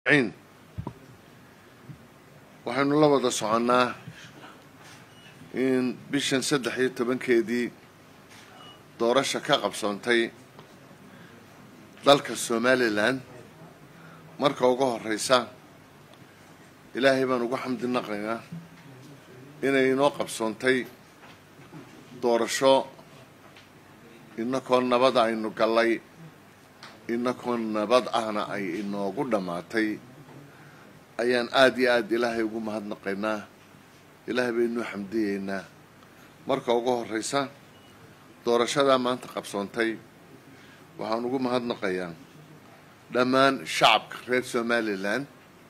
ciin waxaynu la wada soconnaa in bishan saddex iyo tobankeedii doorasha ka qabsoontay dalka somalilan marka ugu horeysa ilaahay baan ugu xamdi naqaynaa inay inoo qabsoontay doorasho inakoo nabada aynu gallay inakoo nabad ahna ay inoogu dhammaatay ayaan aada iyo aada ilaahay ugu mahadnaqaynaa ilaahay baynuu xamdiyeynaa marka ugu horeysa doorashadaa maanta qabsoontay waxaan ugu mahadnaqayaa dhammaan shacabka reer somalilan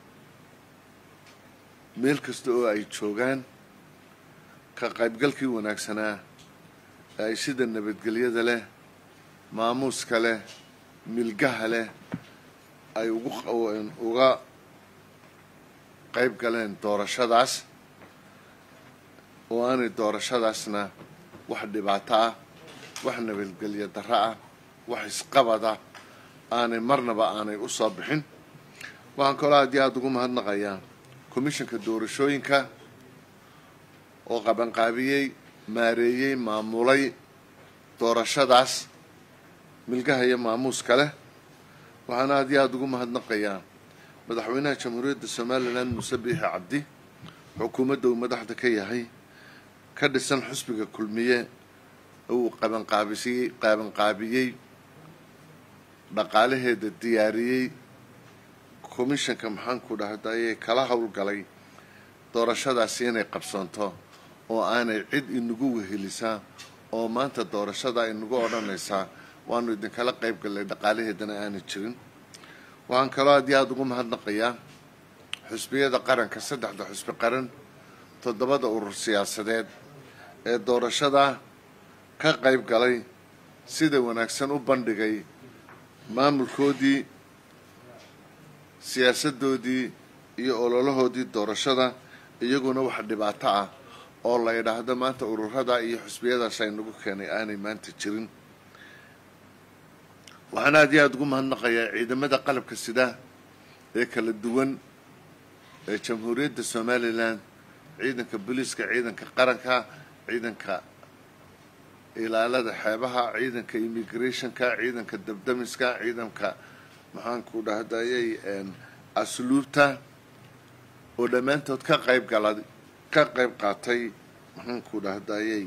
meel kasta oo ay joogaan ka qaybgalkii wanaagsanaa ee ay sida nabadgelyada leh maamuuska leh milgaha leh ay ugu uga qayb galeen doorashadaas oo aanay doorashadaasna wax dhibaato ah wax nabadgelyo darro ah wax isqabada aanay marnaba aanay u soo bixin waxaan kaloo aad iyo aada ugu mahadnaqayaa commishanka doorashooyinka oo qabanqaabiyey maareeyey maamulay doorashadaas milgaha iyo maamuuska leh waxaana aad iyo aada ugu mahadnaqayaa madaxweynaha jamhuuriyadda somalilan muuse biixi cabdi xukuumadda uu madaxda ka yahay ka dhisan xusbiga kulmiye uu qabanqaabisiyey qabanqaabiyey dhaqaalaheeda diyaariyey commishanka maxaanku dhahday kala howlgalay doorashadaasi inay qabsoonto oo aanay cid inagu wehelisaa oo maanta doorashada inagu odhanaysaa waanu idinkala qayb gallay dhaqaalaheedana aanay jirin waxaan kaloo aad iyo aada ugu mahadnaqayaa xusbiyada qaranka saddexda xusbi qaran toddobada urur siyaasadeed ee doorashada ka qayb galay sida wanaagsan u bandhigay maamulkoodii siyaasadoodii iyo ololahoodii doorashada iyaguna wax dhibaato ah oo la yidhaahdo maanta ururada iyo xusbiyadaas aynagu keenay aanay maanta jirin waxaan aada iyo aada ugu mahadnaqayaa ciidamada qalabka sida ee kala duwan ee jamhuuriyadda somalilan ciidanka booliiska ciidanka qaranka ciidanka ilaalada xeebaha ciidanka immigrationka ciidanka dabdamiska ciidanka maxaanku dhahdayay asluubta oo dhammaantood ka qayb gala ka qayb qaatay maxaanku dhahdayay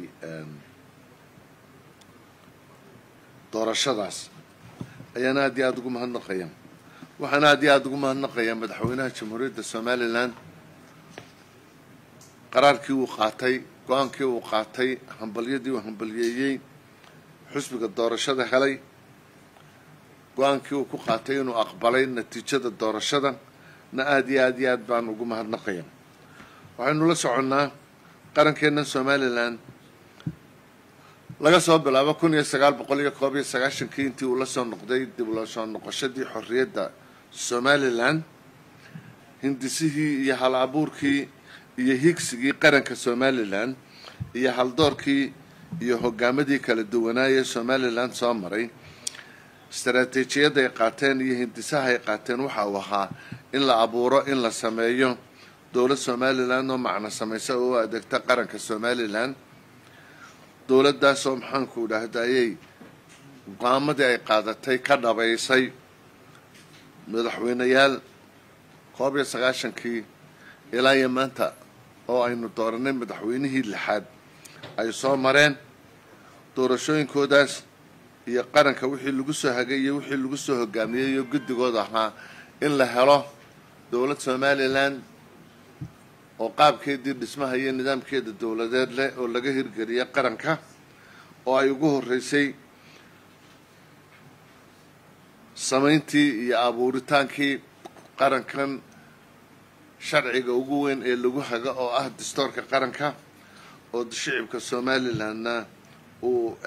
doorashadaas ayaan aada iyo aada ugu mahadnaqaya waxaan aada iyo aada ugu mahadnaqayaa madaxweynaha jamhuuriyadda somalilan qaraarkii uu qaatay go-aankii uu qaatay hambalyadii uu hambalyeeyey xusbiga doorashada helay go-aankii uu ku qaatay inuu aqbalay natiijada doorashada na aada iyo aada iyo aad baan ugu mahadnaqaya waxaynu la soconnaa qarankeena somalilan laga soo bilaabo kun iyo sagaal boqol iyo koob iyo sagaashankii intii uu la soo noqday dib ula soo noqoshadii xorriyadda somalilan hindisihii iyo hal abuurkii iyo higsigii qaranka somalilan iyo haldoorkii iyo hogaamadii kala duwanaayee somalilan soo maray istaraatiijiyadda ay qaateen iyo hindisaha ay qaateen waxa uu ahaa in la abuuro in la sameeyo dowlad somalilan oo macno samaysa oo u adeegta qaranka somalilan dowladdaasoo maxaanku dhahdayay go-aamadii ay qaadatay ka dhabaysay madaxweyneyaal koob iyo sagaashankii ilaa iyo maanta oo aynu dooranay madaxweynihii lixaad ay soo mareen doorashooyinkoodaas iyo qaranka wixii lagu soo hagay iyo wixii lagu soo hogaamiyey iyo guddigooda ahaa in la helo dowlad somalilan oo qaabkeedii dhismaha iyo nidaamkeeda dowladeed leh oo laga hirgeliyay qaranka oo ay ugu horreysay samayntii iyo abuuritaankii qarankan sharciga ugu weyn ee lagu haga oo ah dastoorka qaranka oo shicibka somalilanna uu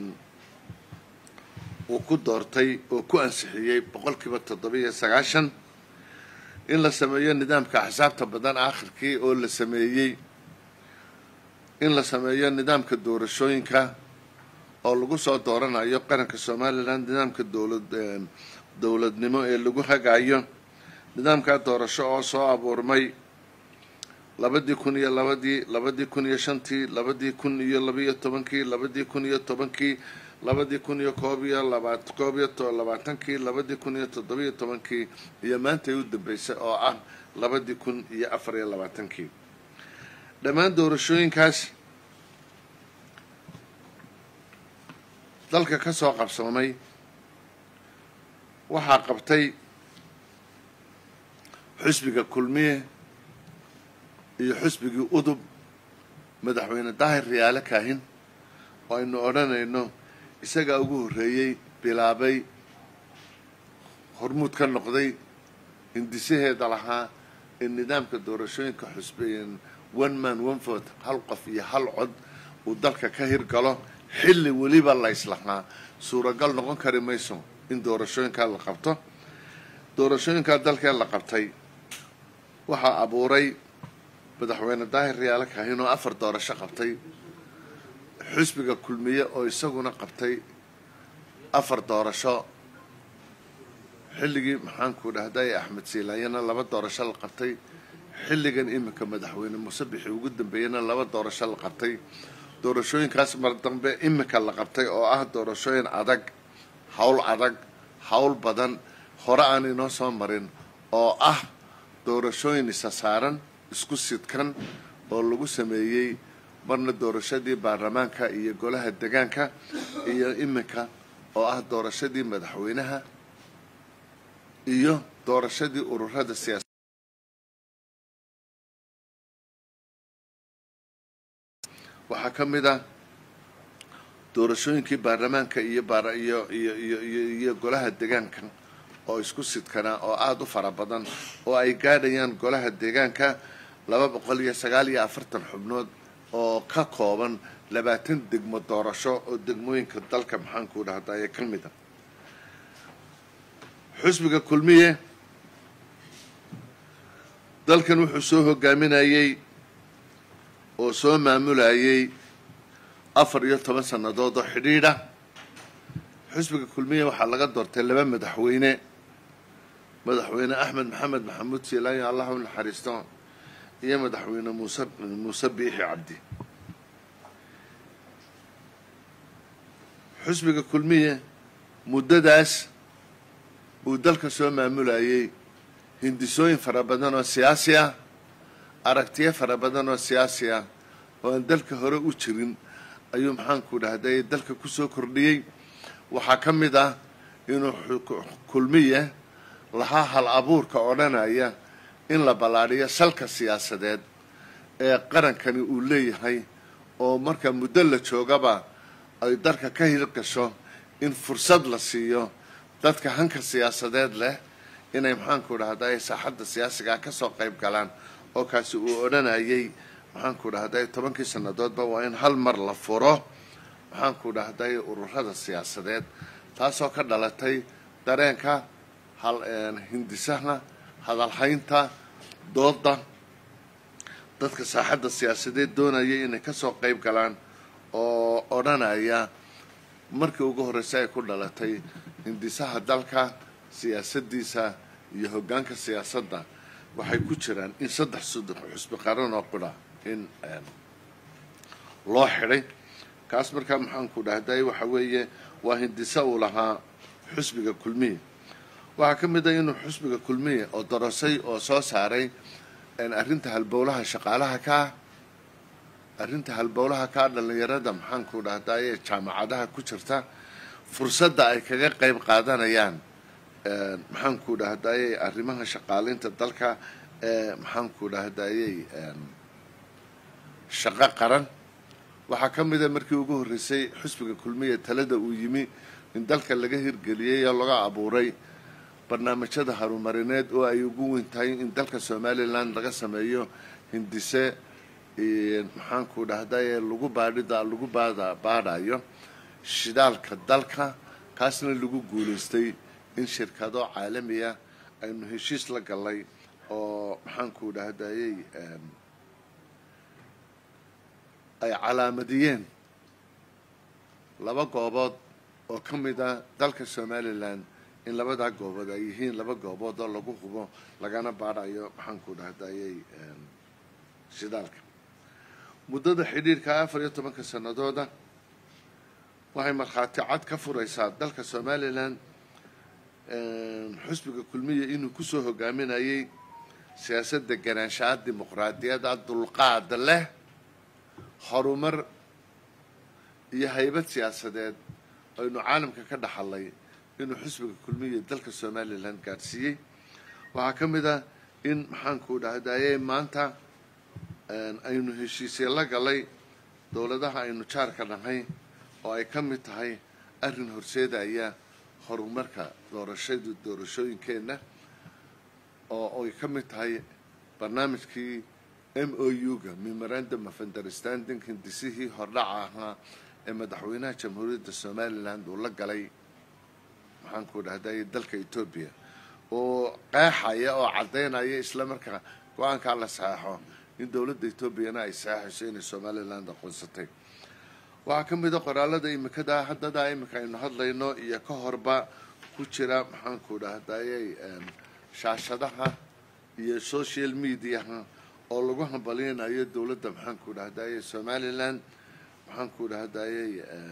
uu ku doortay oo ku ansixiyey boqolkiiba toddoba-iyo sagaashan in la sameeyo nidaamka axsaabta badan aakhirkii oo la sameeyey in la sameeyo nidaamka doorashooyinka oo lagu soo dooranayo qaranka somalilan nidaamka dowlad dowladnimo ee lagu hagayo nidaamkaa doorasho oo soo abuurmay labadii kun iyo labadii labadii kun iyo shantii labadii kun iyo labiyo tobankii labadii kun iyo tobankii labadii kun iyo koob iyo laba koob iyo labaatankii labadii kun iyo toddobiyo tobankii iyo maantay u dambeysay oo ah labadii kun iyo afar iyo labaatankii dhammaan doorashooyinkaas dalka ka soo qabsoomay waxaa qabtay xusbiga kulmiye iyo xusbigii udub madaxweyne daahir riyaale kaahin oo aynu odhanayno isagaa ugu horreeyey bilaabay hormuud ka noqday hindisaheeda lahaa in nidaamka doorashooyinka xusbiyan one man one vote hal qof iyo hal cod uu dalka ka hirgalo xilli weliba la islahaa suuragal noqon kari mayso in doorashooyinkaa la qabto doorashooyinkaa dalkee la qabtay waxaa abuuray madaxweyne daahir riyaale kaahin oo afar doorasho qabtay xusbiga kulmiye oo isaguna qabtay afar doorasho xilligii maxaanku dhahday axmed silaanyana laba doorasho la qabtay xilligan iminka madaxweyne muuse bixi ugu dambeeyana laba doorasho la qabtay doorashooyinkaas mar dambe iminka la qabtay oo ah doorashooyin adag hawl adag hawl badan hore aan inoo soo marin oo ah doorashooyin isa saaran isku sidkan oo lagu sameeyey marna doorashadii baarlamaanka iyo golaha degaanka iyo iminka oo ah doorashadii madaxweynaha iyo doorashadii ururada siyaasa waxaa ka mid ah doorashooyinkii baarlamaanka iyo iyo iyo iyo iyo iyo golaha degaanka oo isku sidkanaa oo aada u fara badan oo ay gaadhayaan golaha deegaanka laba boqol iyo sagaal iyo afartan xubnood oo ka kooban labaatan degmo doorasho oo degmooyinka dalka maxaanku dhahdaye ka mid a xusbiga kulmiye dalkan wuxuu soo hogaaminayey oo soo maamulayay afar iyo toban sannadood oo xidhiidha xusbiga kulmiye waxaa laga doortay laba madaxweyne madaxweyne axmed maxamed maxamuud siilaanyo allah u naxariisto iyo madaxweyne muuse muuse biixi cabdi xusbiga kulmiye muddadaas uu dalka soo maamulayay hindisooyin fara badan oo siyaasi ah aragtiyo fara badan oo siyaasi ah oo aan dalka hore u jirin ayuu maxaanku dhahday dalka kusoo kordhiyey waxaa ka mid ah inuu kulmiye lahaa hal abuurka odhanaya in la ballaadhiyo salka siyaasadeed ee qarankani uu leeyahay oo marka muddo la joogaba ay dalka ka hirgasho in fursad la siiyo dadka hanka siyaasadeed leh inay maxaanku dhahday saaxadda siyaasigaa kasoo qayb galaan oo kaasi uu odhanayay maxaanku dhahday tobankii sannadoodba waa in hal mar la furo maxaanku dhahday ururada siyaasadeed taasoo ka dhalatay dareenka hal hindisaha hadalhaynta dooda dadka saaxadda siyaasadeed doonaya inay kasoo qayb galaan oo odhanaya markii ugu horreysay ay ku dhalatay hindisaha dalka siyaasadiisa iyo hoggaanka siyaasadda waxay ku jiraan in saddex saddex xusbi qaran oo qudha in loo xidhay kaas markaa maxaanku dhahday waxa weeye waa hindisa uu lahaa xusbiga kulmiye waxaa ka mid ah inuu xusbiga kulmiye oo dorosay oo soo saaray arrinta halbowlaha shaqaalaha ka ah arrinta halbowlaha ka ah dhallinyarada maxaanku dhahdaye jaamacadaha ku jirta fursadda ay kaga qayb qaadanayaan maxaanku dhahdaye arrimaha shaqaaleynta dalka ee maxaanku dhahdayey shaqo qaran waxaa ka mid a markii ugu horreysay xusbiga kulmiya talada uu yimi in dalka laga hirgeliyey oo laga abuuray barnaamijyada harumarineed oo ay ugu weyn tahay in dalka somalilan laga sameeyo hindise maxaanku dhahdaye lagu baadhida lagu baada baadhayo shidaalka dalka kaasna lagu guulaystay in shirkado caalamiya aynu heshiis la gallay oo maxaanku dhahdayey ay calaamadiyeen laba goobood oo ka mid ah dalka somalilan in labadaa goobood ay yihiin laba goobood oo lagu hubo lagana baadhayo maxaanku dhahdayay shidaalka muddada xidhiirka afar iyo tobanka sanadooda waxay markhaati cad ka furaysaa dalka somalilan xusbiga kulmiya inuu kusoo hogaaminayay siyaasadda ganaanshaha dimuqraadiyadda dulqaada leh horumar iyo haybad siyaasadeed aynu caalamka ka dhaxalay inuu xusbiga kulmiya dalka somalilan gaadhsiiyey waxaa ka mid ah in maxaanku dhahdaye maanta aynu heshiisye la galay dowladaha aynu jaarka nahay oo ay ka mid tahay arrin horseedaya horumarka doorashadu doorashooyinkeenna oo ay ka mid tahay barnaamijkii m o u-ga memorandum of understanding hindisihii hordhaca ahaa ee madaxweynaha jamhuuriyadda somaliland uu la galay maxaanku dhahday dalka etoobiya oo qeexaya oo caddaynaya isla markaa go-aankaa la saxeixo in dowladda etoobiyana ay saxeixayso inay somaliland aqoonsatay waxaa ka mid a qoraalada imikada haddadaa imika aynu hadlayno iyo ka horba ku jira maxaanku dhahdayay shaashadaha iyo social mediaha oo lagu hambalyeynayo dowladda maxaanku dhahdayay somaliland maxaanku dhahdayay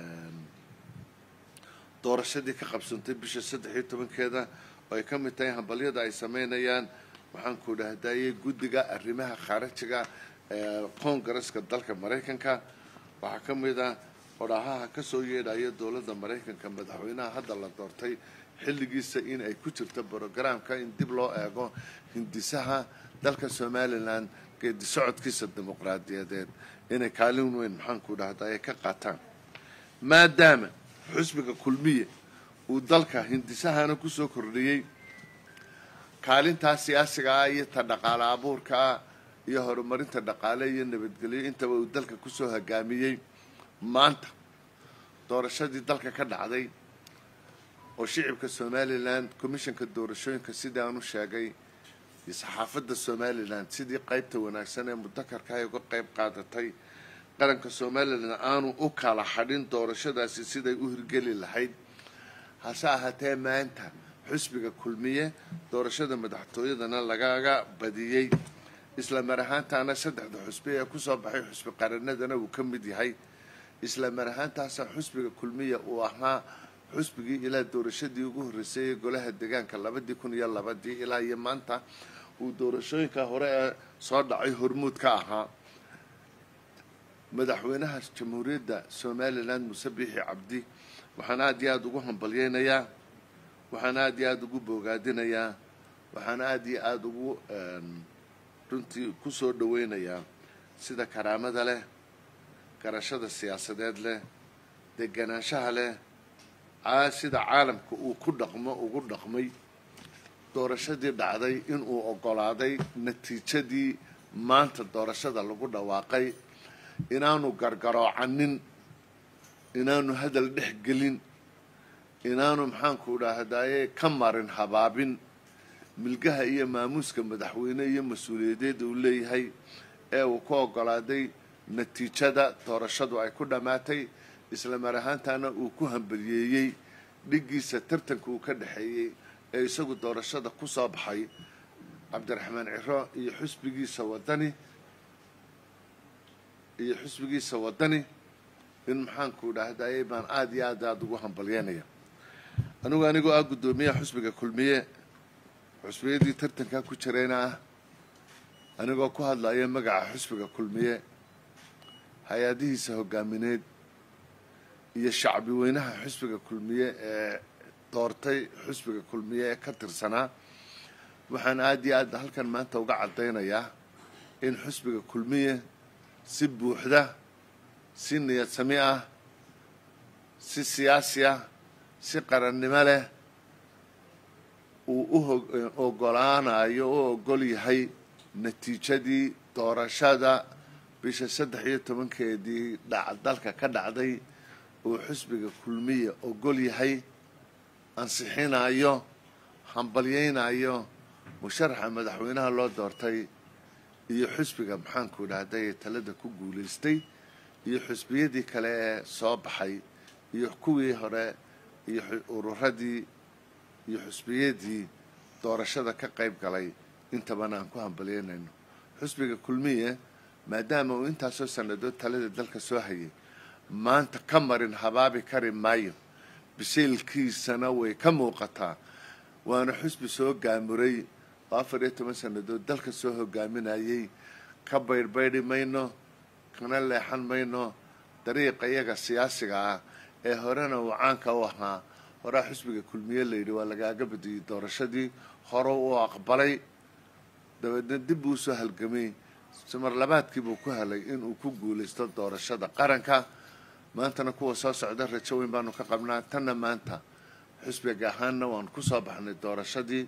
doorashadii ka qabsantay bisha saddex iyo tobankeeda oo ay ka mid tahay hambalyada ay sameynayaan maxaanku dhahdayay guddiga arrimaha khaarajiga ee congaresska dalka maraykanka waxaa ka mid ah odhaahaha ka soo yeedhaya dowladda maraykanka madaxweynaha hadda la doortay xilligiisa in ay ku jirto brogramka in dib loo eego hindisaha dalka somalilan geedi socodkiisa dimuqraadiyadeed inay kaalin weyn maxaanku dhahdaye ka qaataan maadaama xusbiga kulmiye uu dalka hindisahana kusoo kordhiyey kaalintaa siyaasiga ah iyo ta dhaqaale abuurka ah iyo horumarinta dhaqaale iyo nabadgelyo intaba uu dalka kusoo hogaamiyey maanta doorashadii dalka ka dhacday oo shicibka somalilan commissionka doorashooyinka sidii aan u sheegay iyo saxaafadda somalilan sidii qaybta wanaagsan ee mudakarka ay uga qayb qaadatay qaranka somalilan aanu u kala xadhin doorashadaasi siday u hirgeli lahayd hase ahaatee maanta xusbiga kulmiye doorashada madaxtooyadana lagaga badiyey isla mar ahaantaana saddexda xusbi ee kusoo baxay xusbi qaranadana uu ka mid yahay isla mar ahaantaasa xusbiga kulmiya uu ahaa xusbigii ilaa doorashadii ugu horreysay ee golaha deegaanka labadii kun iyo labadii ilaa iyo maanta uu doorashooyinka hore ee soo dhacay hormuud ka ahaa madaxweynaha jamhuuriyadda somalilan muse biixi cabdi waxaan aada iyo aada ugu hambalyeynayaa waxaan aada iyo aada ugu boogaadinayaa waxaan aada iyo aada ugu runtii kusoo dhaweynayaa sida karaamada leh garashada siyaasadeed leh deganaanshaha leh sida caalamka uu ku dhaqmo ugu dhaqmay doorashadii dhacday inuu oggolaaday natiijadii maanta doorashada lagu dhawaaqay inaanu gargaroocanin inaanu hadal dhex gelin inaanu maxaanku dhahdaye ka marin habaabin milgaha iyo maamuuska madaxweyne iyo mas-uuliyadeed uu leeyahay ee uu ku oggolaaday natiijada doorashadu ay ku dhammaatay isla mar ahaantaana uu ku hambaliyeeyey dhiggiisa tartanka uu ka dhexeeyey ee isagu doorashada ku soo baxay cabdiraxmaan ciro iyo xusbigiisa wadani iyo xusbigiisa wadani in maxaanku dhahdaye baan aada iyo aad aada ugu hambalyeynaya anigu anigoo ah guddoomiyaha xusbiga kulmiye xusbiyadii tartankaa ku jirayna ah anigoo ku hadlaya magaca xusbiga kulmiye hay-adihiisa hogaamineed iyo shacbi weynaha xusbiga kulmiye ee doortay xusbiga kulmiye ee ka tirsanaa waxaan aada iyo aad halkan maanta uga caddaynayaa in xusbiga kulmiye si buuxda si niyad sami ah si siyaasi ah si qarannimo leh uu u ogolaanayo u ogol yahay natiijadii doorashada bisha saddex iyo tobankeedii dhac dalka ka dhacday uu xusbiga kulmiya ogol yahay ansixinayo hambalyeynayo musharaxa madaxweynaha loo doortay iyo xusbiga maxaanku dhahday talada ku guulaystay iyo xusbiyadii kale ee soo baxay iyo kuwii hore iyo ururadii iyo xusbiyadii doorashada ka qayb galay intabana aan ku hambalyeynayno xusbiga kulmiye maadaama uu intaasoo sannadood talada dalka soo hayay maanta ka marin habaabi kari maayo bisaylkiisana way ka muuqataa waana xusbi soo gaamuray oo afar iyo toban sannadood dalka soo hogaaminayay ka baydhbaydhi mayno kana leexan mayno dariiqa iyaga siyaasiga ah ee horena uu caanka u ahaa horaa xusbiga kulmiye layidhi waa lagaaga badiyey doorashadii hore uu aqbalay dabeedna dib buu usoo halgamay simar labaadkiibuu ku helay inuu ku guulaysto doorashada qaranka maantana kuwa soo socda rajo weyn baanu ka qabnaa tanna maanta xusbiga ahaanna waanu kusoo baxnay doorashadii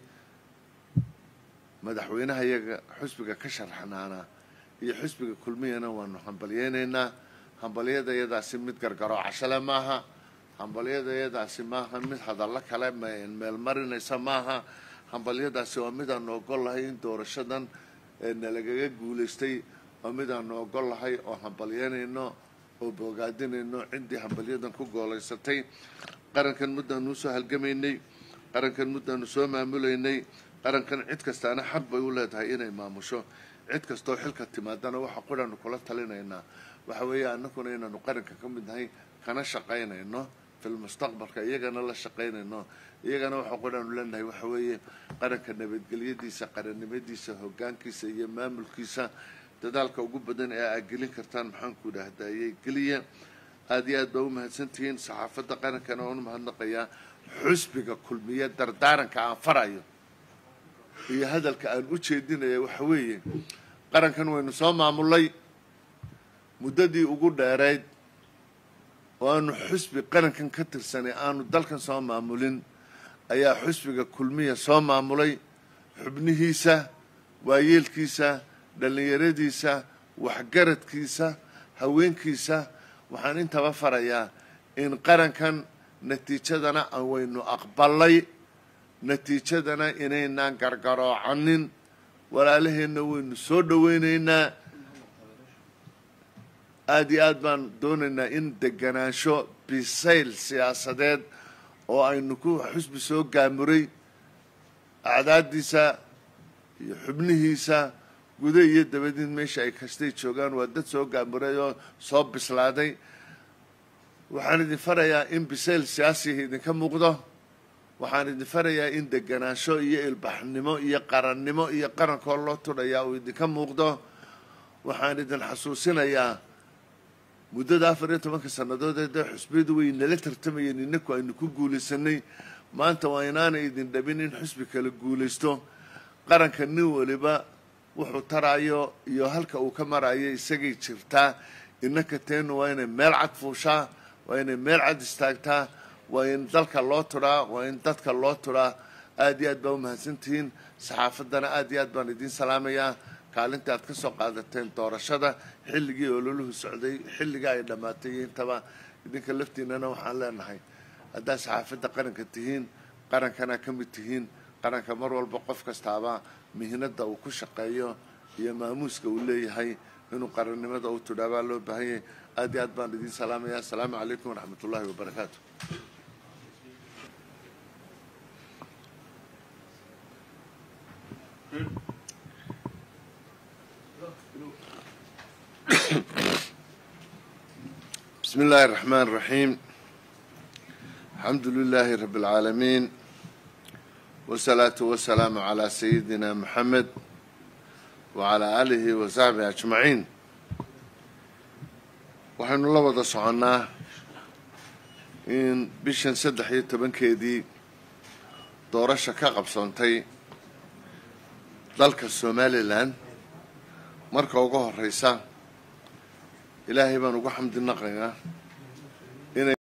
madaxweynaha iyaga xusbiga ka sharxnaana iyo xusbiga kulmiyana waanu hambalyeynaynaa hambalyada iyadaasi mid gargaroo cashale maaha hambalyada iyadaasi maaha mid hadallo kale meel marinaysa maaha hambalyadaasi waa mid aanu ogol lahay in doorashadan nalagaga guulaystay waa mid aanu ogol lahay oo hambalyeynayno oo bogaadinayno ciddii hambalyadan ku goolaysatay qarankan muddaanu usoo halgamaynay qarankan muddaanu soo maamulaynay qarankan cid kastaana xaq bay u leedahay inay maamusho cid kastoo xilka timaadana waxa qudhaanu kula talinaynaa waxa weeye annaguna inaanu qaranka ka mid nahay kana shaqaynayno filmustaqbalka iyagana la shaqaynayno iyagana waxa qudhaanu leenahay waxa weeye qaranka nabadgelyadiisa qarannimadiisa hoggaankiisa iyo maamulkiisa dadaalka ugu badan ee aad gelin kartaan maxaanku idhaahdayey geliya aada iyo aad baa u mahadsantihiin saxaafadda qarankana oonu mahadnaqayaa xusbiga kulmiye dardaaranka aan farayo iyo hadalka aan u jeedinaya waxa weeye qarankan waynu soo maamulay muddadii ugu dheerayd oo aanu xusbi qarankan ka tirsanay aanu dalkan soo maamulin ayaa xusbiga kulmiya soo maamulay xubnihiisa waayeelkiisa dhallinyaradiisa waxgaradkiisa haweenkiisa waxaan intaba farayaa in qarankan natiijadana waynu aqbalay natiijadana inaynaan gargaroocanin walaalaheenna waynu soo dhaweynaynaa aada iyo aad baan doonaynaa in deganaansho bisayl siyaasadeed oo aynu ku xusbi soo gaamuray acdaadiisa iyo xubnihiisa guda iyo dabadiin meesha ay kastay joogaan waa dad soo gaamuray oo soo bislaaday waxaan idin farayaa in bisayl siyaasiga idinka muuqdo waxaan idin farayaa in deganaansho iyo ilbaxnimo iyo qarannimo iyo qarankoo loo tudhayaa uu idinka muuqdo waxaan idin xasuusinayaa muddada afar iyo tobanka sannadood ee dee xusbiyadu way nala tartamayeen inaku aynu ku guulaysanay maanta waa inaanay idin dhabin in xusbi kala guulaysto qaranka nin waliba wuxuu taraayo iyo halka uu ka marayo isagay jirtaa innaka teenu waa inay meel cad fuushaa waa inay meel cad istaagtaa waa in dalka loo tudhaa waa in dadka loo tudhaa aada iyo aad baa u mahadsantihiin saxaafaddana aada iyo aad baan idiin salaamayaa kaalinta aad ka soo qaadateen doorashada xilligii ololuhu socday xilliga ay dhammaatay iyo intaba idinka laftiinana waxaan leenahay haddaad saxaafadda qaranka tihiin qarankana ka mid tihiin qaranka mar walba qof kastaaba mihnada uu ku shaqeeyo iyo maamuuska uu leeyahay inuu qarannimada u tudhaabaa loo baahanyay aad iyo aad baan idiin salaamaya asalaamu calaykum waraxmat ullahi wabarakaatu بسم الله الرحمن الرحيم الحمد لله رب العالمين والصلاة والسلام على سيدنا محمد وعلى آله وصحبه أجمعين waxaynu la wada soconnaa in bishan saddex iyo tobankeedii doorasha ka qabsoontay dalka somalilan marka ugu horeysa ilaahay baan ugu xamdi naqaynaa inay